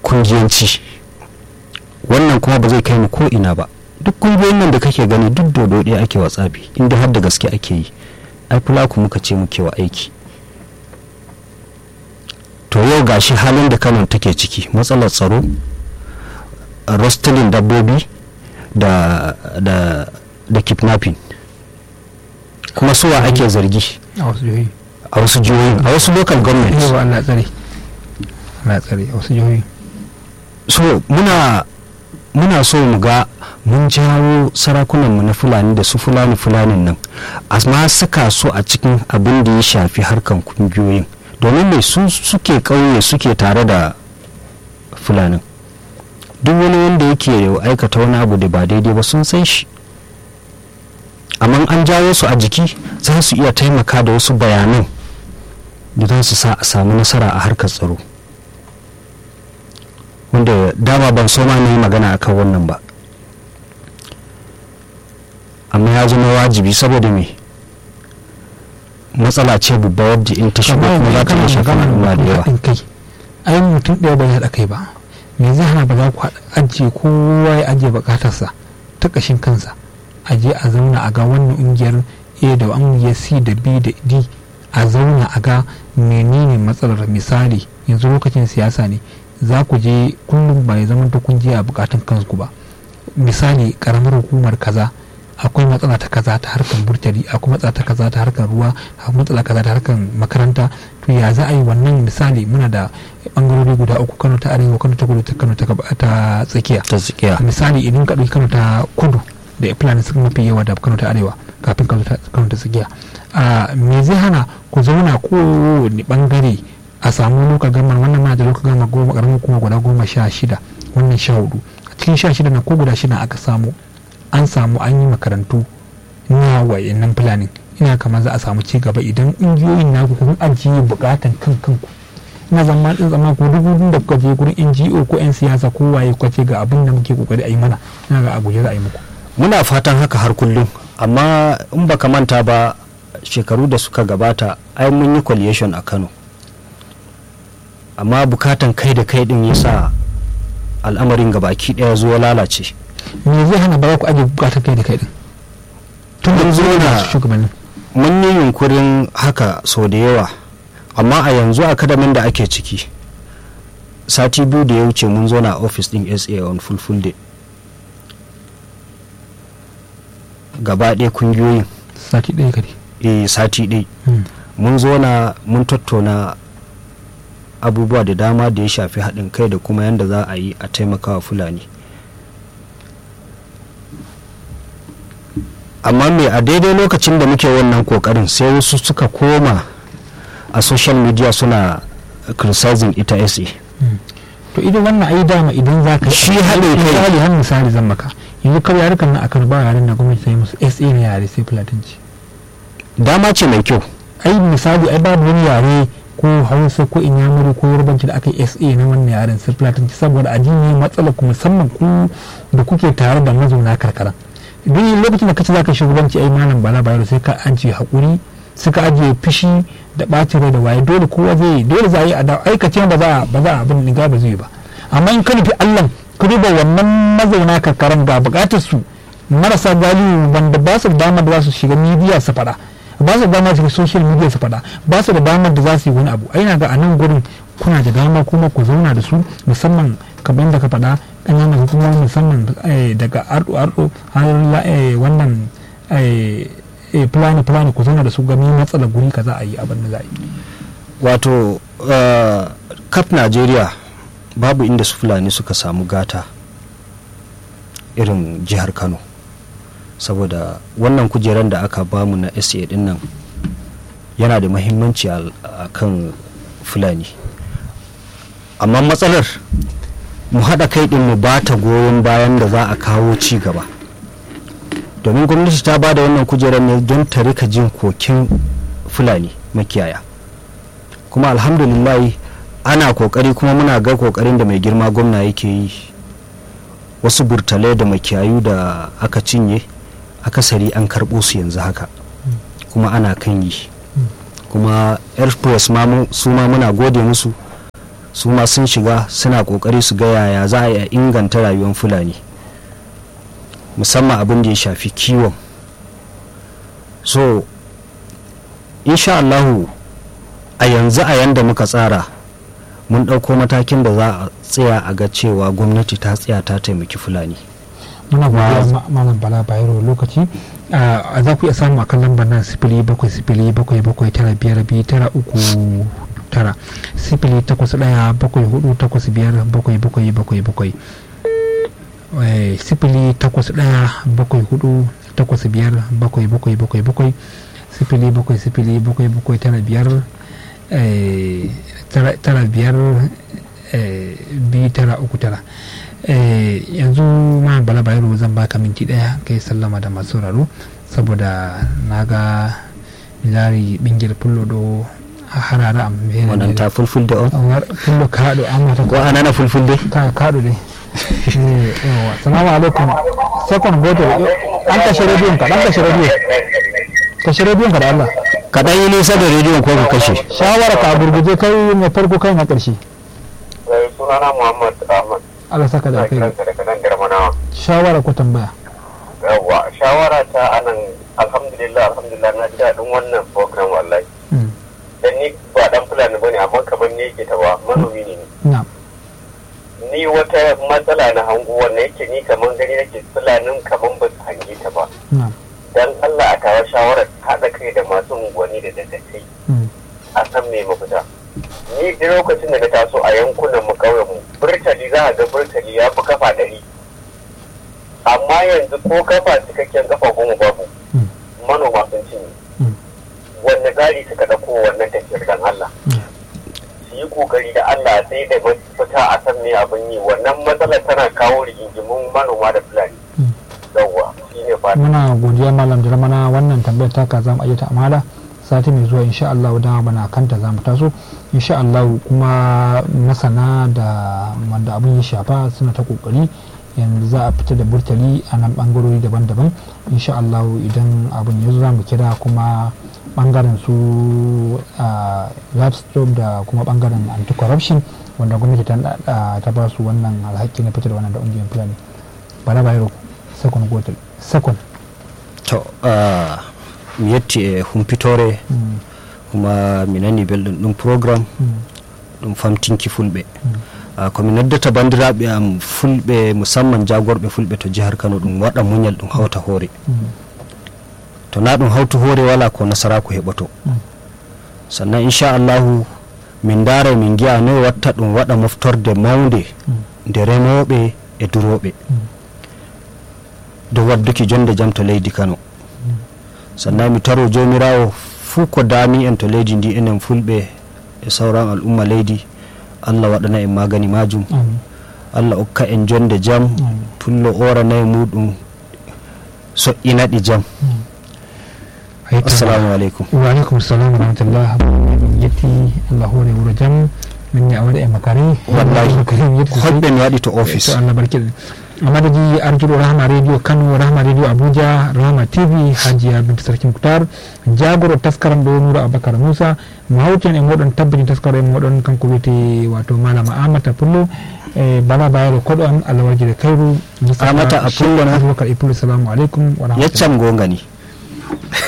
kungiyanci wannan kuma ba zai kai mu ko ina ba duk kungiyoyin nan da kake gani duk dodo ɗaya ake wa tsabi inda har da gaske ake yi ai fulaku muka ce muke wa aiki to yau gashi halin da kano take ciki matsalar tsaro rostilin dabbobi da da da kidnapping kuma suwa ake zargi a wasu jihohi a wasu jihohin a wasu local government yawa Allah tsare Allah tsare a wasu jihohi so muna muna so mu ga mun jawo sarakunanmu na fulani da su fulani fulanin nan amma saka su a cikin abin da ya shafi harkan kungiyoyin domin mai su suke ƙauye suke tare da fulanin duk wani wanda yake aikata wani abu da ba daidai ba sun san shi amma an jawo su a jiki za su iya taimaka da wasu bayanan da za su sa a samu nasara a harkar tsaro wanda dama ban so ma na yi magana akan wannan ba amma ya zama wajibi saboda me matsala ce babba wadda in ta shigo kuma za ta iya shafa al'umma da yawa kai ai mutum ɗaya bai haɗa kai ba me zai hana ba za ku ajiye kowa ya ajiye bukatarsa ta ƙashin kansa a je a zauna a ga wannan ƙungiyar a da ƙungiyar c da b da d a zauna a ga menene matsalar misali yanzu lokacin siyasa ne za ku je kullum ba ya zama ta kun je a bukatun kanku ba misali karamar hukumar kaza akwai matsala ta kaza ta harkar burtali akwai matsala ta kaza ta harkar ruwa akwai matsala kaza ta harkar makaranta to ya za a yi wannan misali muna da bangarori guda uku kano ta arewa kano ta kudu ta kano ta tsakiya ta tsakiya misali idan ka ɗauki kano ta kudu da fulani suka mafi yawa da kano ta arewa kafin kano ta tsakiya me zai hana ku zauna kowane bangare a samu loka gama wannan ma da loka gama goma karamin kuma guda goma sha shida wannan sha hudu a cikin sha shida na ko guda shida aka samu an samu an yi makarantu na wayannan fulani ina kamar za a samu ci gaba idan ƙungiyoyin naku kun ajiye bukatan kan kanku ina zama din zama ko duk da kuka je gurin NGO ko 'yan siyasa ko waye kuka ce ga abin da muke kokari a yi mana ina ga a guje za a yi muku muna fatan haka har kullum amma in baka manta ba shekaru da suka gabata ai mun yi coalition a Kano amma bukatan kai da kai din yasa al'amarin gabaki daya zuwa lalace me zai hana ba ku aje bukatan kai da kai din tun da zo na shugabannin mun yi yunkurin haka sau da yawa amma a yanzu akadamin da ake ciki sati biyu da ya wuce mun zo na office din sa on full full day gaba ɗaya kungiyoyin sati ɗaya kare eh sati ɗaya mun zo na mun tattauna abubuwa da dama da ya shafi haɗin kai da kuma yadda za a yi a taimakawa fulani amma me a daidai lokacin da muke wannan kokarin sai wasu suka koma a social media suna criticizing ita sa to idan wannan ai dama idan za ka Shi haɗin kai. misali har misali zan maka yanzu kawai yarukan nan akan ba yaren da gwamnati ta yi musu sa ne yare sai fulatanci dama ce mai kyau ai misali ai babu wani yare ko hausa ko inyamuri ko yarbanci da aka yi sa na wannan yaren sai fulatanci saboda addini matsalar ku musamman ku da kuke tare da mazauna karkara duk lokacin da kace zaka shugabanci ai malam bala bayero sai ka ajiye hakuri suka ajiye fushi da ɓacin rai da waye dole kowa zai dole za a yi a da aikace ba za a ba za a abin da ba zai ba amma in ka nufi Allah ka duba wannan mazauna karkaran ga bukatar su marasa galihu wanda ba su da damar da za su shiga media su faɗa ba su da damar su shiga social media su faɗa ba su da damar da za su yi wani abu ai na ga a nan gurin kuna da dama kuma ku zauna da su musamman kamar yadda ka faɗa ƙananan hukumomi musamman eh, daga ardo ardo har la- eh, wannan eh, eh, fulani fulani ku zauna da su gami matsalar guri ka za a yi abin da za a yi wato uh, kaf najeriya babu inda su fulani suka samu gata irin jihar kano saboda wannan kujeran da aka bamu na sa din nan yana da mahimmanci a a kan fulani amma matsalar mu haɗa kai ɗin mu ba ta goyon bayan da za a kawo ci gaba domin gwamnati ta ba da wannan kujerar ne don ta rika jin kokin fulani makiyaya kuma alhamdulillah ana kokari kuma muna ga kokarin da mai girma gwamna yake yi wasu burtalai da makiyayu da aka cinye akasari an karɓo su yanzu haka kuma ana kan yi kuma air force ma mu- su ma muna gode musu su ma sun shiga suna kokari su ga yaya za a inganta rayuwar fulani musamman abin da ya shafi kiwon so insha Allahu a yanzu a yanda muka tsara mun ɗauko matakin da za a tsaya a ga cewa gwamnati ta tsaya ta taimaki fulani muna godiya malam bala bayero lokaci a za ku iya samu a kan lambar nan sifili bakwai sifili bakwai bakwai tara biyar biyu tara uku tara sifili takwas ɗaya bakwai hudu takwas biyar bakwai bakwai bakwai bakwai sifili takwas ɗaya bakwai hudu takwas biyar bakwai bakwai bakwai bakwai sifili bakwai sifili bakwai bakwai tara biyar tara biyar biyu tara uku tara yanzu ma bala bayero zan baka minti daya kai sallama da masu sauraro saboda na ga milari bingir fullo do harara a wannan ta fulfulde on fullo kaɗo amma ta ko anana fulfulde ka kaɗo de yawa salamu alaikum second goto an kashe rediyon ka dan kashe rediyo kashe rediyon ka da Allah ka dan yi nisa da rediyon ko ka kashe shawara ka gurguje kai mai farko kai na karshe sunana Muhammad Ahmad Allah saka da kai daga nan Garmanawa shawara ko tambaya yawa shawara ta anan alhamdulillah alhamdulillah na ji daɗin wannan program wallahi dan ni ba dan fulani bane amma kamar ne yake ta ba manomi ne na'am ni wata matsala na hango wannan yake ni kamar gani nake fulanin kamar ba su hange ta ba na'am dan Allah a tawa shawarar haɗa kai da masu unguwanni da dagatai a san me mafita ni da lokacin da na taso a yankunan mu kauyen mu burtali za a ga burtali ya fi kafa ɗari amma yanzu ko kafa cikakken kafa goma babu manoma sun cinye wanne tsari suka ɗauko wannan tafiyar dan Allah su yi kokari da Allah sai da mafita a san me abin yi wannan matsalar tana kawo rigingimun manoma da fulani yawwa shine fata muna godiya malam jarmana wannan tambayar taka za mu ayyata amala sati mai zuwa insha Allah da bana kanta za mu taso insha Allah kuma masana da wanda abin ya shafa suna ta kokari yanzu za a fita da burtali a nan bangarori daban-daban insha Allah idan abin ya zo za mu kira kuma bangaren su livestock da kuma bangaren anti-corruption wanda gwamnati ta ba su wannan alhaki na fitar wannan da ungiyar fulani bala bayero second gotel second to mi yetti e humpitore kuma mi nani belɗum ɗum programme ɗum famtinki fulɓe komi noddata bandiraɓe am fulɓe musamman jagorɓe fulɓe to jihar kano ɗum waɗa muñal ɗum hawta hoore to na ɗum hawtu hoore wala ko nasaraku heɓoto sannan inchallahu min daara min giya noyi watta ɗum waɗa moftorde mawde nde remoɓe e duroɓe dow wadduki jonde jam to leydi kano sannan mi taro jomirawo fuu ko dami en to leydi ndi enen fulɓe e sauran al'umma leydi allah waɗana en magani majum allah okka en jonde jam pullo oranayi muɗum so'inaɗi jam assalamu aleykum wa alaikum salam wa rahmatullah min yetti allah hore wuro jam min ne a waɗa e makare wallahi karim yetti hoɗɓe mi waɗi to office to allah barkiɗen amadaji arjuɗo rahma radio kano rahma radio abuja rahma tv hajiya binta sarki muktar jagoro taskaram ɗo nura aboubacar moussa mo hawten e moɗon tabbini taskaro e moɗon kanko wiyete wato malama amata pullo e bala bayero koɗo an allah warjire kayru Amata Apollo na? aboubacar e pullo salamu aleykum wa rahmatullah yeccam gongani